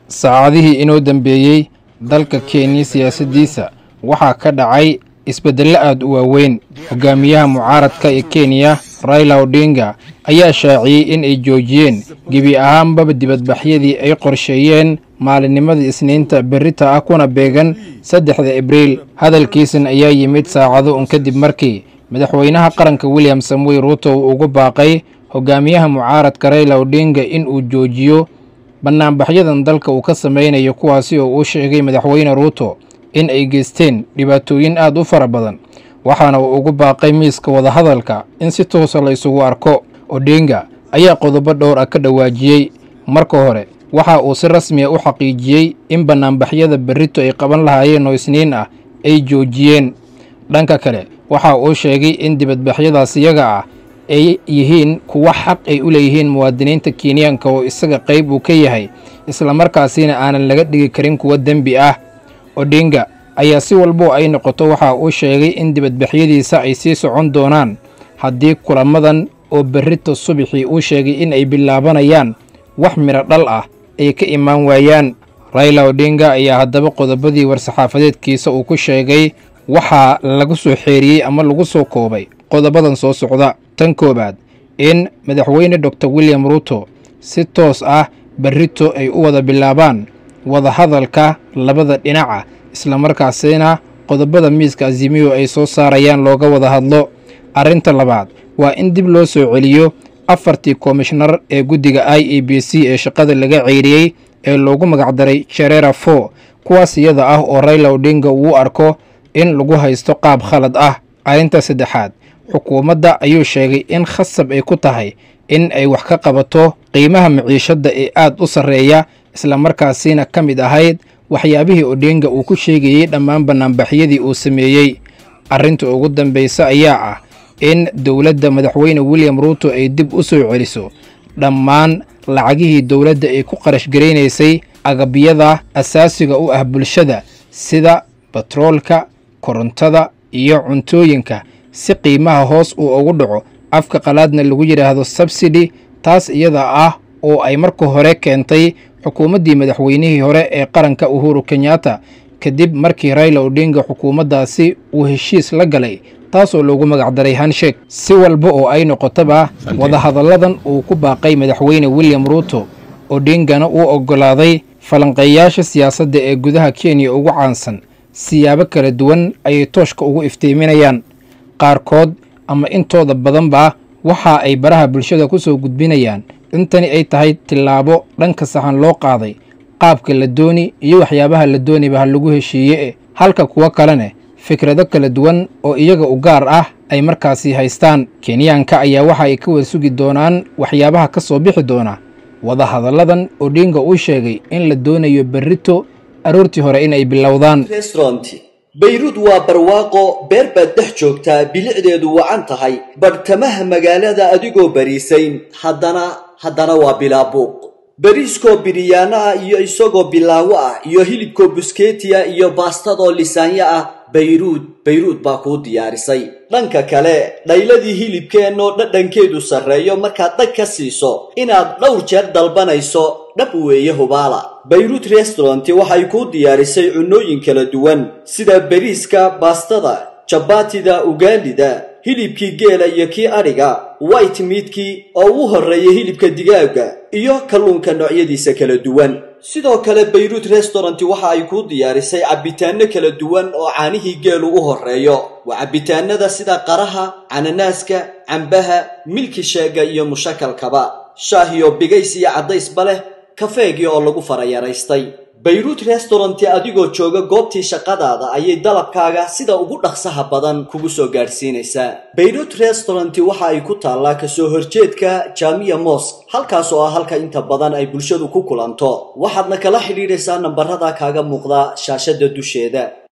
saacadihii inoo dambeeyey dalka kenya siyaasaddiisa waxaa ka dhacay isbeddello aad u waaweyn hogaamiyaha mucaaradka ee kenya raila odinga ayaa shaaciyey in ay joojiyeen gebi ahaanbaba dibadbaxyadii ay qorsheeyeen maalinnimadii isniinta berrita ah kuna beegan saddexda abriil hadalkiisan ayaa yimid saacado un kadib markii madaxweynaha qaranka william samuel ruuto uu ugu baaqay hogaamiyaha mucaaradka raila odinga in uu joojiyo bannaanbaxyadan dalka uu ka samaynayo kuwaasi oo uu sheegay madaxweyne ruuto in ay geysteen dhibaatooyin aad u fara badan waxaana uu ugu baaqay miiska wadahadalka in si toosa la isugu arko odinga ayaa qodobo dhowr ah ka dhawaajiyey marka hore waxa uu si rasmiya u xaqiijiyey in bannaanbaxyada berrito ay qaban lahaayeen oo isniin ah ay joojiyeen dhanka kale waxa uu sheegay in dibadbaxyadaas iyaga ah ay yihiin kuwa xaq ay u leeyihiin muwaadiniinta kenyaanka oo isaga qayb uu ka yahay islamarkaasina aanan laga dhigi karin kuwa dembi ah odinga ayaa si walbo ay noqoto waxa uu sheegay in dibadbaxyadiisa ay sii socon doonaan haddii kulamadan oo berrito subaxii uu sheegay in ay bilaabanayaan wax midho dhal ah ay ka imaan waayaan raila odinga ayaa haddaba qodobadii war-saxaafadeedkiisa uu ku sheegay waxaa lagu soo xeeriyey ama lagu soo koobay qodobadan soo socda tan koowaad in madaxweyne doctor william ruuto si toos ah berrito ay u wada bilaabaan wadahadalka labada dhinaca islamarkaasina qodobada miiska azimiyo ay soo saarayaan looga wada hadlo arrinta labaad waa in dib loo soo celiyo afartii komishnar ee guddiga i e b c ee shaqada laga ceyriyey ee loogu magacdaray jerera for kuwaas iyada ah oo raila odinga uu arko in lagu haysto qaab khalad ah arrinta saddexaad xukuumadda ayuu sheegay in khasab ay ku tahay in ay wax ka qabato qiimaha maciishadda ee aad u sarreeya islamarkaasina ka mid ahayd waxyaabihii odinga uu ku sheegayey dhammaan bannaanbaxyadii uu sameeyey arrinta ugu dambaysa ayaa ah in dowladda madaxweyne william ruuto ay dib u soo celiso dhammaan lacagihii dowladda ay ku qarash garaynaysay agabyada asaasiga u ah bulshada sida batroolka korontada iyo cuntooyinka si qiimaha hoos uu ugu dhaco afka qalaadna lagu yidhaahdo sabsidi taas iyada ah oo ay marka hore keentay xukuumaddii madaxweynihii hore ee qaranka uhuru kenyatta kadib markii raila odinga xukuumaddaasi uu heshiis la galay taasoo loogu magacdaray hanshek si walba oo ay noqotoba wadahadalladan uu ku baaqay madaxweyne william ruuto odingana uu oggolaaday falanqeeyaasha siyaasadda ee gudaha kenya ugu caansan siyaabo kala duwan ayay tooshka ugu iftiiminayaan qaarkood ama intooda badanba waxa ay baraha bulshada ku soo gudbinayaan intani ay tahay tillaabo dhanka saxan loo qaaday qaabka la dooni iyo waxyaabaha la dooniba ha lagu heshiiye e halka kuwo kalene fikrado kala duwan oo iyaga u gaar ah ay markaasi haystaan kenyaanka ayaa waxa ay ka wada sugi doonaan waxyaabaha ka soo bixi doona wadahadalladan odinga uu sheegay in la doonayo berrito aroortii hore in ay bilowdaan bayruud waa barwaaqo beer baad dhex joogtaa bilicdeedu wacan tahay badhtamaha magaalada adigoo bariisayn haddana haddana waa bilaabuuq bariiskoo biriyaano ah iyo isagoo bilaawo ah iyo hilibkoo buskeetiya iyo baastadoo lisaanyo ah bayruud bayruud baa kuu diyaarisay dhanka kale dhayladii hilibkeennoo dhadhankeedu sarreeyo markaad dhag ka siiso inaad dhowr jeer dalbanayso dhab weeye hubaala bayruud restauranti waxay kuu diyaarisay cunnooyin kala duwan sida bariiska baastada jabaatida ugaalida hilibkii geela iyo kii adhiga white miidkii oo u horreeya hilibka digaaga iyo kalluunka noocyadiisa kala duwan sidoo kale bayruud restauranti waxa ay kuu diyaarisay cabbitaanno kala duwan oo caanihii geelu u horreeyo waa cabbitaanada sida qaraha cananaaska cambaha milki sheega iyo mushakalkaba shaahiyo bigays iyo caddaysba leh kafeegii oo lagu farayaraystay bayruud restauranti adigoo jooga goobtii shaqadaada ayay dalabkaaga sida ugu dhaqsaha badan kugu soo gaadhsiinaysaa bayruud restauranti waxa ay ku taallaa kasoo horjeedka jaamiya mosk halkaas oo ah halka inta badan ay bulshadu ku kulanto waxaadna kala xidhiidhaysaa nambarada kaaga muuqda shaashadda dusheeda